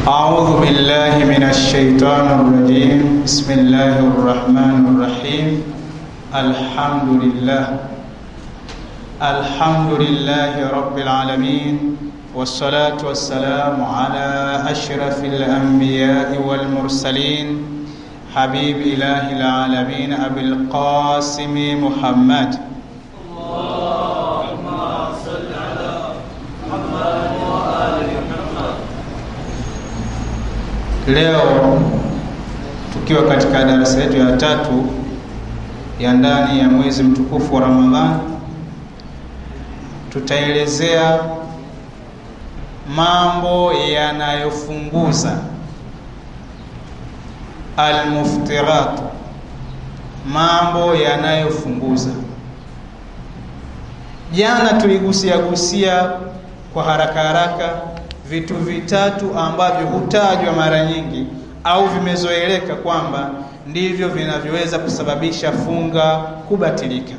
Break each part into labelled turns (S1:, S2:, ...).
S1: أعوذ بالله من الشيطان الرجيم بسم الله الرحمن الرحيم الحمد لله الحمد لله رب العالمين والصلاة والسلام على أشرف الأنبياء والمرسلين حبيب إله العالمين أبي القاسم محمد Leo tukiwa katika darasa yetu ya tatu ya ndani ya mwezi mtukufu wa Ramadhani, tutaelezea mambo yanayofunguza almuftirat, mambo yanayofunguza. Jana tuligusia gusia kwa haraka haraka vitu vitatu ambavyo hutajwa mara nyingi au vimezoeleka kwamba ndivyo vinavyoweza kusababisha funga kubatilika.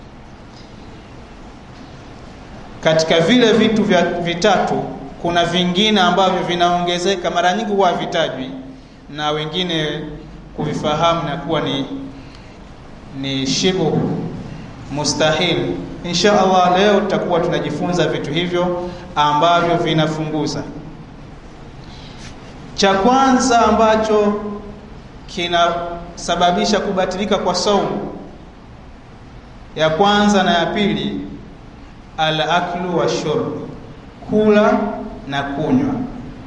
S1: Katika vile vitu vya vitatu, kuna vingine ambavyo vinaongezeka, mara nyingi huwa vitajwi na wengine kuvifahamu na kuwa ni ni shibu mustahil. Insha Allah leo tutakuwa tunajifunza vitu hivyo ambavyo vinafunguza. Cha kwanza ambacho kinasababisha kubatilika kwa saumu, ya kwanza na ya pili, al aklu wa shurb, kula na kunywa.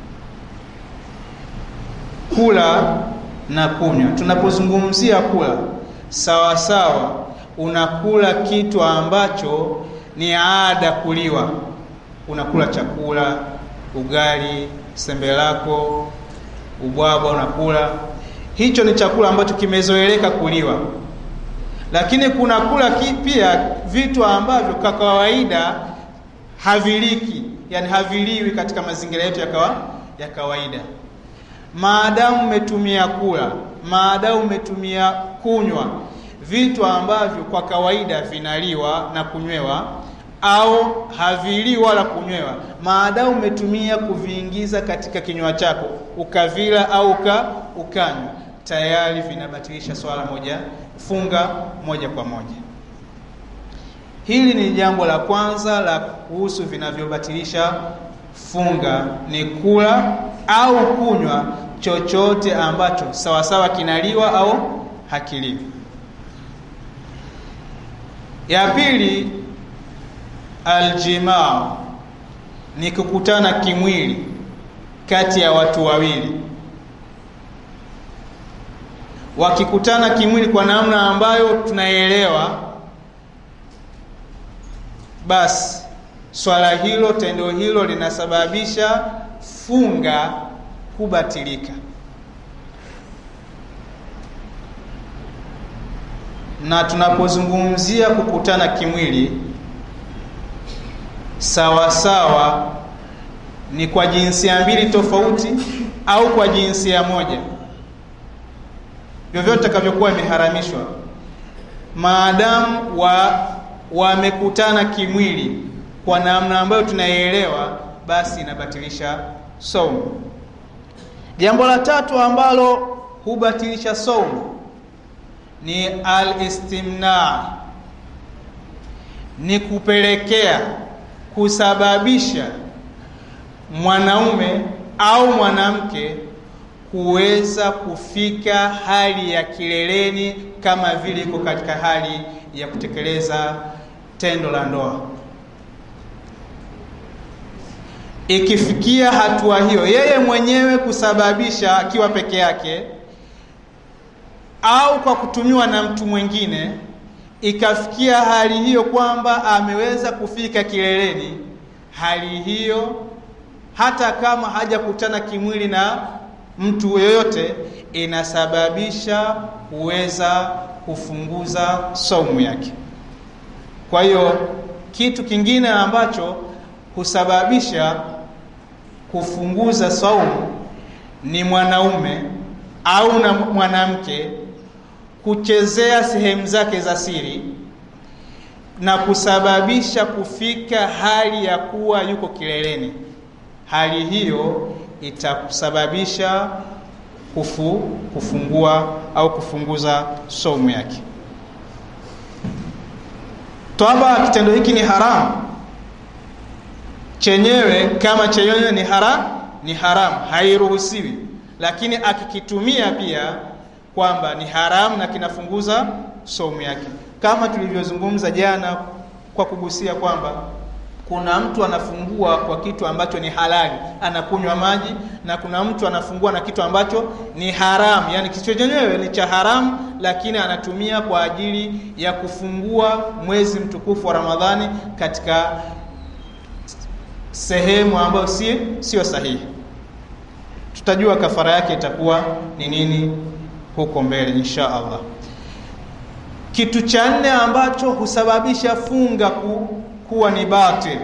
S1: Kula na kunywa, tunapozungumzia kula, sawa sawa unakula kitu ambacho ni ada kuliwa. Unakula chakula, ugali, sembe lako, ubwabwa unakula, hicho ni chakula ambacho kimezoeleka kuliwa. Lakini kuna kula pia vitu ambavyo kwa kawaida haviliki, yani haviliwi katika mazingira yetu ya, kawa, ya kawaida. Maadamu umetumia kula, maadamu umetumia kunywa vitu ambavyo kwa kawaida vinaliwa na kunywewa au haviliwi wala kunywewa, maadamu umetumia kuviingiza katika kinywa chako ukavila au uka, ukanywa, tayari vinabatilisha swala moja, funga moja kwa moja. Hili ni jambo la kwanza la kuhusu vinavyobatilisha funga, ni kula au kunywa chochote ambacho sawasawa kinaliwa au hakiliwi. Ya pili, aljimaa ni kukutana kimwili kati ya watu wawili. Wakikutana kimwili kwa namna ambayo tunaelewa, basi swala hilo, tendo hilo linasababisha funga kubatilika. na tunapozungumzia kukutana kimwili sawa sawa ni kwa jinsia mbili tofauti au kwa jinsia moja, vyovyote takavyokuwa imeharamishwa, maadamu wa wamekutana kimwili kwa namna ambayo tunaielewa, basi inabatilisha saumu. Jambo la tatu ambalo hubatilisha saumu ni al-istimna, ni kupelekea kusababisha mwanaume au mwanamke kuweza kufika hali ya kileleni kama vile iko katika hali ya kutekeleza tendo la ndoa. Ikifikia hatua hiyo, yeye mwenyewe kusababisha akiwa peke yake au kwa kutumiwa na mtu mwingine, ikafikia hali hiyo kwamba ameweza kufika kileleni, hali hiyo hata kama hajakutana kimwili na mtu yoyote, inasababisha kuweza kufunguza saumu yake. Kwa hiyo kitu kingine ambacho husababisha kufunguza saumu ni mwanaume au na mwanamke kuchezea sehemu zake za siri na kusababisha kufika hali ya kuwa yuko kileleni. Hali hiyo itasababisha kufu, kufungua au kufunguza saumu yake. Twaba kitendo hiki ni haramu chenyewe, kama chenyewe ni haram, ni haramu, hairuhusiwi, lakini akikitumia pia kwamba ni haramu na kinafunguza saumu yake, kama tulivyozungumza jana kwa kugusia kwamba kuna mtu anafungua kwa kitu ambacho ni halali, anakunywa maji, na kuna mtu anafungua na kitu ambacho ni haramu, yani kitu chenyewe ni cha haramu, lakini anatumia kwa ajili ya kufungua mwezi mtukufu wa Ramadhani katika sehemu ambayo si sio sahihi. Tutajua kafara yake itakuwa ni nini huko mbele insha Allah. Kitu cha nne ambacho husababisha funga ku, kuwa ni batil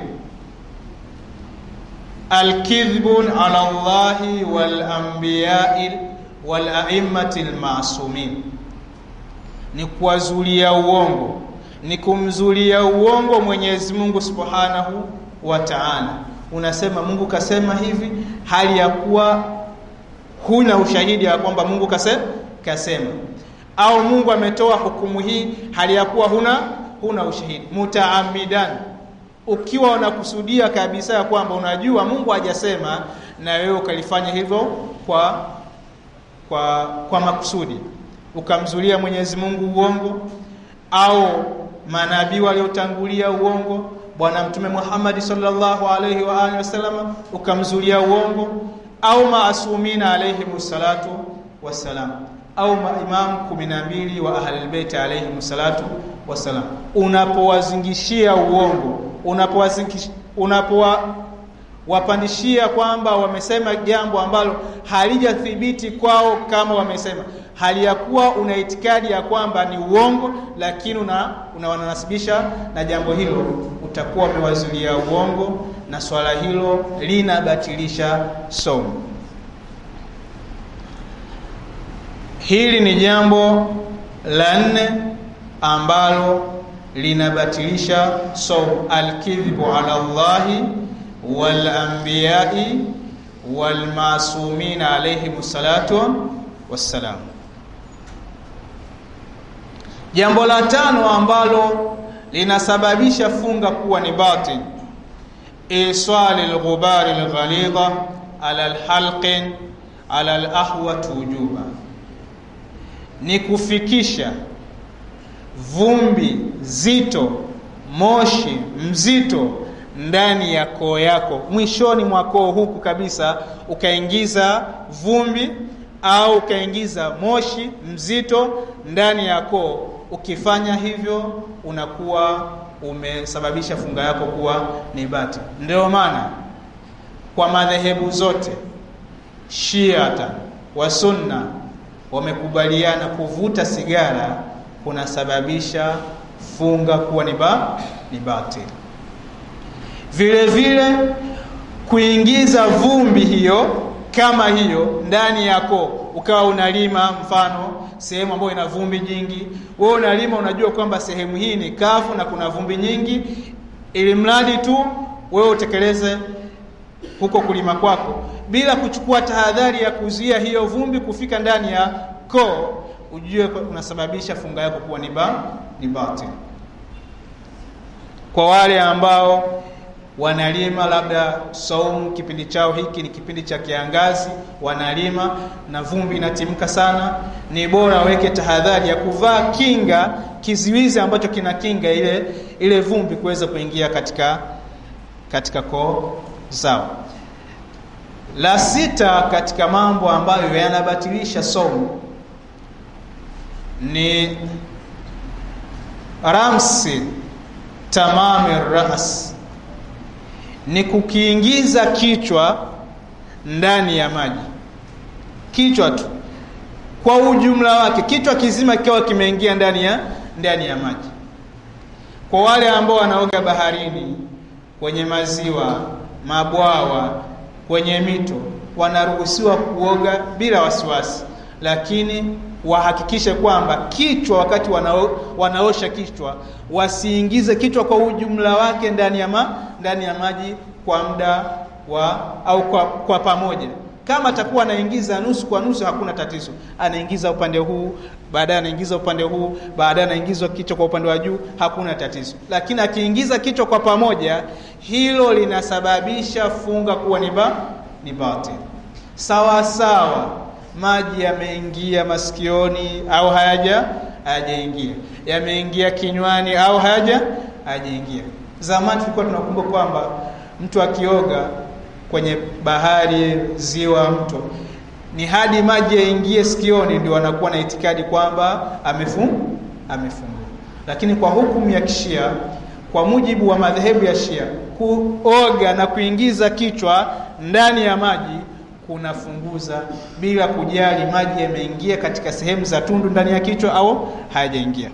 S1: alkidhbun ala Allahi wal anbiyai wal a'immati almasumin, ni kuwazulia uongo, ni kumzulia uongo Mwenyezi Mungu Subhanahu wa Ta'ala. Unasema Mungu kasema hivi, hali ya kuwa huna ushahidi ya kwamba Mungu kase, kasema au Mungu ametoa hukumu hii, hali ya kuwa huna huna ushahidi. Mutaamidan, ukiwa unakusudia kabisa ya kwamba unajua Mungu hajasema na wewe ukalifanya hivyo kwa kwa kwa makusudi, ukamzulia Mwenyezi Mungu uongo au manabii waliotangulia uongo, Bwana Mtume Muhammad sallallahu alaihi wa alihi wasallam ukamzulia uongo, au maasumina alayhi salatu wassalam, au maimamu kumi na mbili wa ahlul bait alayhi salatu wassalam, unapowazingishia uongo, unapowazingishia unapowa wapandishia kwamba wamesema jambo ambalo halijathibiti kwao kama wamesema, hali ya kuwa una itikadi ya kwamba ni uongo, lakini una unawanasibisha na jambo hilo, utakuwa umewazulia uongo, na swala hilo linabatilisha somo. Hili ni jambo la nne ambalo linabatilisha somo, alkidhibu ala Allahi wal anbiyai wal masumin alayhim salatu wassalam. Jambo la tano ambalo linasababisha funga kuwa ni batil, isali lghubari lghalidha ala lhalqin ala lahwat wujuba, ni kufikisha vumbi zito, moshi mzito ndani ya koo yako, mwishoni mwa koo huku kabisa, ukaingiza vumbi au ukaingiza moshi mzito ndani ya koo. Ukifanya hivyo, unakuwa umesababisha funga yako kuwa ni bati. Ndio maana kwa madhehebu zote Shiata wa Sunna wamekubaliana kuvuta sigara kunasababisha funga kuwa ni ba ni batili vile vile kuingiza vumbi hiyo kama hiyo ndani yako, ukawa unalima mfano sehemu ambayo ina vumbi nyingi, wewe unalima, unajua kwamba sehemu hii ni kavu na kuna vumbi nyingi, ili mradi tu wewe utekeleze huko kulima kwako bila kuchukua tahadhari ya kuzuia hiyo vumbi kufika ndani ya koo, ujue unasababisha funga yako kuwa ni ba ni batili. Kwa wale ambao wanalima labda saumu, kipindi chao hiki ni kipindi cha kiangazi, wanalima na vumbi inatimka sana, ni bora waweke tahadhari ya kuvaa kinga, kiziwizi ambacho kina kinga ile ile vumbi kuweza kuingia katika katika koo zao. La sita katika mambo ambayo yanabatilisha saumu ni ramsi tamami ras ni kukiingiza kichwa ndani ya maji, kichwa tu kwa ujumla wake, kichwa kizima kikiwa kimeingia ndani ya ndani ya maji. Kwa wale ambao wanaoga baharini, kwenye maziwa, mabwawa, kwenye mito, wanaruhusiwa kuoga bila wasiwasi, lakini wahakikishe kwamba kichwa, wakati wanao, wanaosha kichwa, wasiingize kichwa kwa ujumla wake ndani ya ma, ndani ya maji kwa muda wa au kwa, kwa pamoja, Kama atakuwa anaingiza nusu kwa nusu, hakuna tatizo, anaingiza upande huu, baadaye anaingiza upande huu, baadaye anaingiza kichwa kwa upande wa juu, hakuna tatizo. Lakini akiingiza kichwa kwa pamoja, hilo linasababisha funga kuwa ni ba ni batil. Sawa sawa, maji yameingia masikioni au hayaja hayajaingia, yameingia kinywani au hayaja hayajaingia. Zamani tulikuwa tunakumbuka kwamba mtu akioga kwenye bahari, ziwa, mto ni hadi maji yaingie sikioni ndio anakuwa na itikadi kwamba amefungua amefungua. Lakini kwa hukumu ya Kishia, kwa mujibu wa madhehebu ya Shia, kuoga na kuingiza kichwa ndani ya maji kunafunguza bila kujali maji yameingia katika sehemu za tundu ndani ya kichwa au hayajaingia.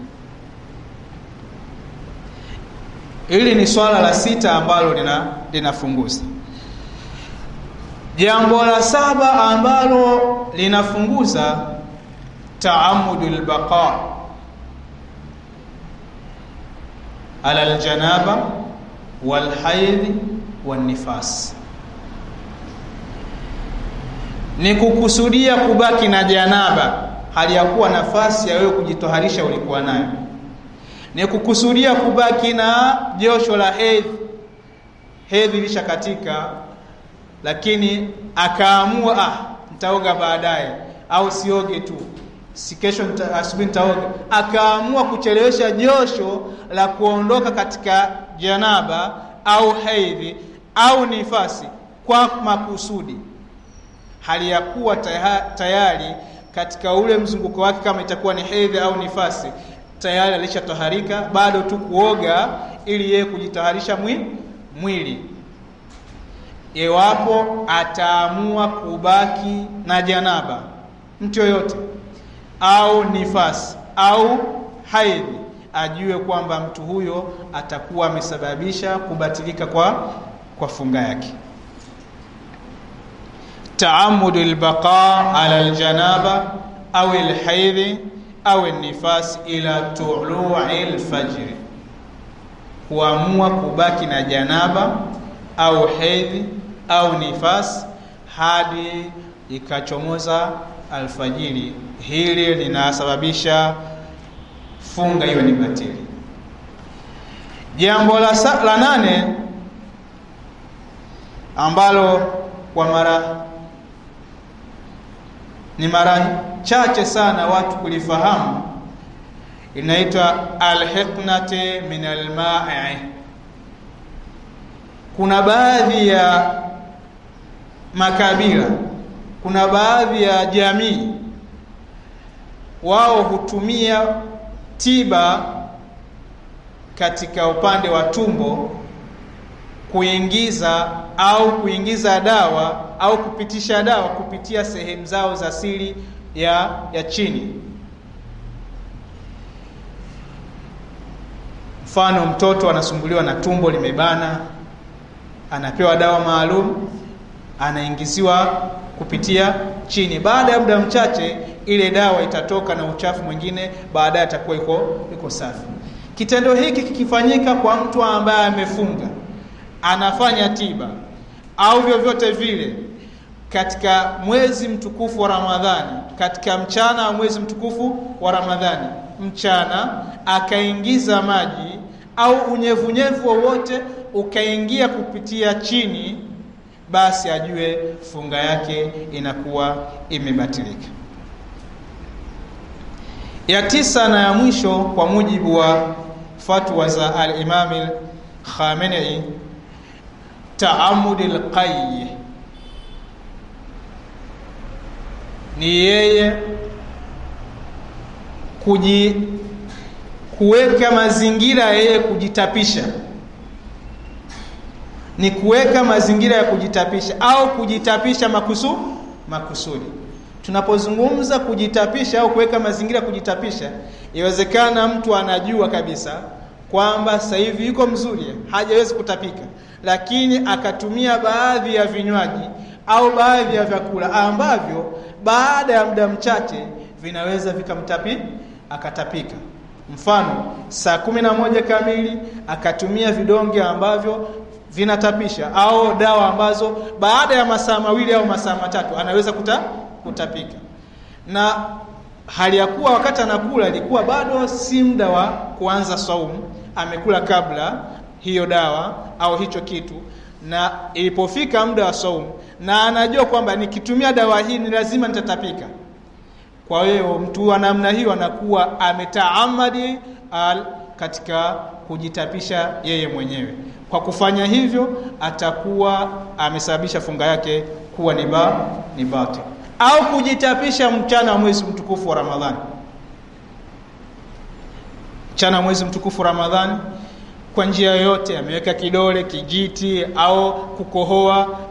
S1: Hili ni swala la sita ambalo lina linafunguza. Jambo la saba ambalo linafunguza taamudul baqa ala aljanaba walhaidhi wanifas, ni kukusudia kubaki na janaba hali ya kuwa nafasi ya wewe kujitoharisha ulikuwa nayo ni kukusudia kubaki na josho la hedhi, hedhi lisha katika, lakini akaamua ah, nitaoga baadaye au sioge tu, si kesho asubuhi nitaoga. Akaamua kuchelewesha josho la kuondoka katika janaba au hedhi au nifasi kwa makusudi, hali ya kuwa tayari katika ule mzunguko wake, kama itakuwa ni hedhi au nifasi tayari alishatoharika, bado tu kuoga ili yeye kujitaharisha mwi, mwili. Iwapo ataamua kubaki na janaba, mtu yoyote au nifasi au haidhi, ajue kwamba mtu huyo atakuwa amesababisha kubatilika kwa, kwa funga yake. Taamudu lbaqa ala aljanaba au alhaidhi au nifas ila tului lfajri, kuamua kubaki na janaba au hedhi au nifas hadi ikachomoza alfajiri. Hili linasababisha funga hiyo ni batili. Jambo la, la nane ambalo kwa mara ni mara chache sana watu kulifahamu, inaitwa alhiqnati min almai. Kuna baadhi ya makabila, kuna baadhi ya jamii, wao hutumia tiba katika upande wa tumbo kuingiza au kuingiza dawa au kupitisha dawa kupitia sehemu zao za siri ya, ya chini. Mfano, mtoto anasumbuliwa na tumbo limebana, anapewa dawa maalum, anaingiziwa kupitia chini. Baada ya muda mchache, ile dawa itatoka na uchafu mwingine, baadaye atakuwa iko iko safi. Kitendo hiki kikifanyika kwa mtu ambaye amefunga, anafanya tiba au vyovyote vile katika mwezi mtukufu wa Ramadhani, katika mchana wa mwezi mtukufu wa Ramadhani, mchana akaingiza maji au unyevunyevu wowote ukaingia kupitia chini, basi ajue funga yake inakuwa imebatilika. Ya tisa na ya mwisho, kwa mujibu wa fatwa za al-Imam Khamenei, taamudi lqayi ni yeye kuji kuweka mazingira ya yeye kujitapisha, ni kuweka mazingira ya kujitapisha au kujitapisha makusu, makusudi. Tunapozungumza kujitapisha au kuweka mazingira ya kujitapisha, iwezekana mtu anajua kabisa kwamba sasa hivi yuko mzuri, hajawezi kutapika, lakini akatumia baadhi ya vinywaji au baadhi ya vyakula ambavyo baada ya muda mchache vinaweza vikamtapi akatapika. Mfano, saa kumi na moja kamili akatumia vidonge ambavyo vinatapisha au dawa ambazo baada ya masaa mawili au masaa matatu anaweza kuta, kutapika na hali ya kuwa wakati anakula ilikuwa bado si muda wa kuanza saumu amekula kabla hiyo dawa au hicho kitu na ilipofika muda wa saumu na anajua kwamba nikitumia dawa hii ni lazima nitatapika kwa hiyo mtu wa namna hiyo anakuwa ametaamadi al katika kujitapisha yeye mwenyewe kwa kufanya hivyo atakuwa amesababisha funga yake kuwa ni ba ni batil au kujitapisha mchana wa mwezi mtukufu wa Ramadhani mchana wa mwezi mtukufu wa Ramadhani kwa njia yoyote ameweka kidole kijiti au kukohoa